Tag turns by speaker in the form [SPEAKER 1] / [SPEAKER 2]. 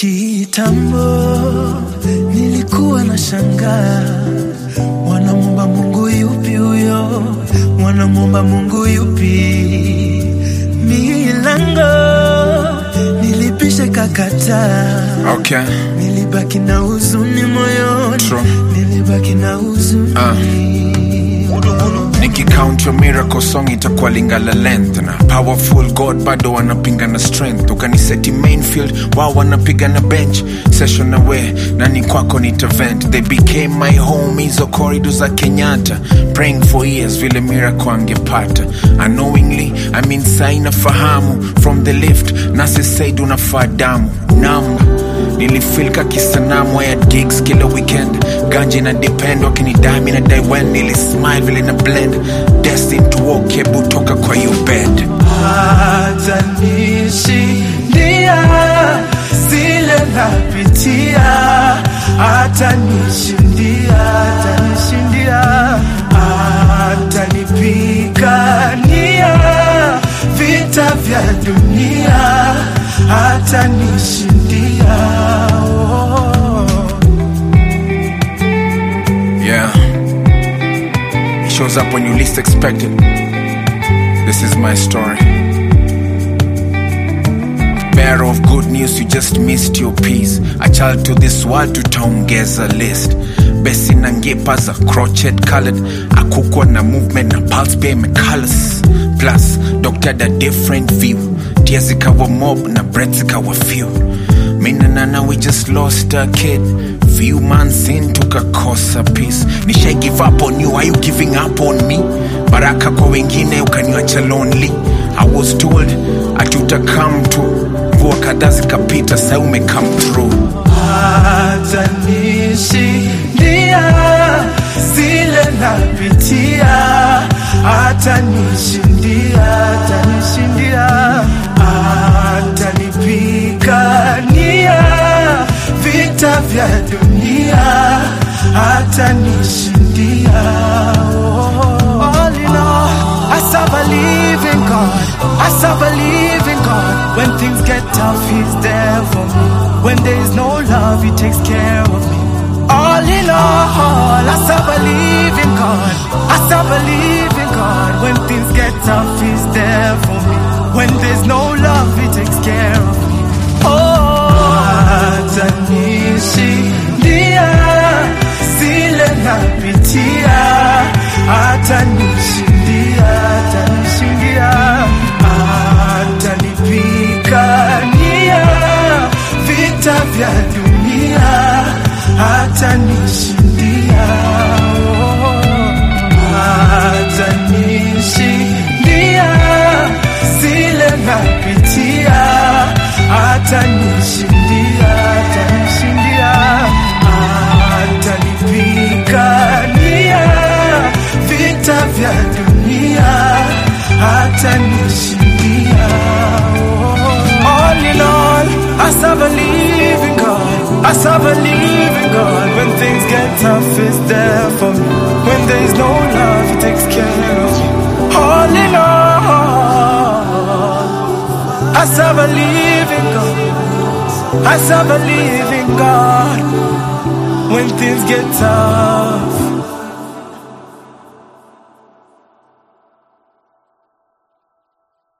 [SPEAKER 1] Kitambo nilikuwa na shangaa, wanamwomba Mungu yupi huyo? Wanamwomba Mungu yupi? Milango nilipisha kakataa,
[SPEAKER 2] Okay.
[SPEAKER 1] nilibaki na huzuni moyoni,
[SPEAKER 2] True.
[SPEAKER 1] nilibaki na huzuni
[SPEAKER 2] nikicount your miracle song itakuwa lingala length na powerful god bado wanapinga na strength ukaniseti mainfield wao wanapiga na bench session away na ni kwako nitavent they became my home hizo corridor za kenyatta praying for years vile miracle angepata unknowingly i mean saina fahamu from the lift nasi said unafaa damu namba nilifilka kisanamu ya gigs kila weekend ganje na depend wakinidami na daiwen nilismile vile na blend destin to walk hebu toka kwa your bed
[SPEAKER 1] atanishindia zile napitia, atanishindia, atanishindia, atanipigania vita vya dunia, atanishindia oh.
[SPEAKER 2] yeah it shows up when you least expect it this is my story bearer of good news you just missed your piece a child to this world tutaongeza list besi na ngepa za crochet colored akukwa na movement na pulse pia imecolors plus doctor da different view tia zikawa mob na bread zikawa few mina nana we just lost a kid few months in tukakosa peace nishai give up on you are you giving up on me baraka kwa wengine ukaniacha lonely i was told ati utakam tu mvua kadhaa zikapita sa umecome through
[SPEAKER 1] atanishindia zile napitia, atanishindia, atanishindia, atanipigania vita vya dunia, atanishindia. Oh, all in all, I serve a living God. I serve a living God. When things get tough, He's there for me. When there is no love, He takes care of me. All in all, I serve a living God. I serve a living God. When things get tough, He's there for me. When there's no love, He takes care of me. Oh, atanishindia zile napitia, atanishindia, atanishindia, atanipigania vita vya dunia, atanishindia, oh, atanishindia zile napitia, atanishindia, atanishindia, atanipigania vita vya dunia, atanishindia. Oh, all in all, I serve a living God. I serve a living God. When things get tough, He's there for me. When there is no love, He takes care of me. All in all, I serve a living God. I serve a living God. When things get tough,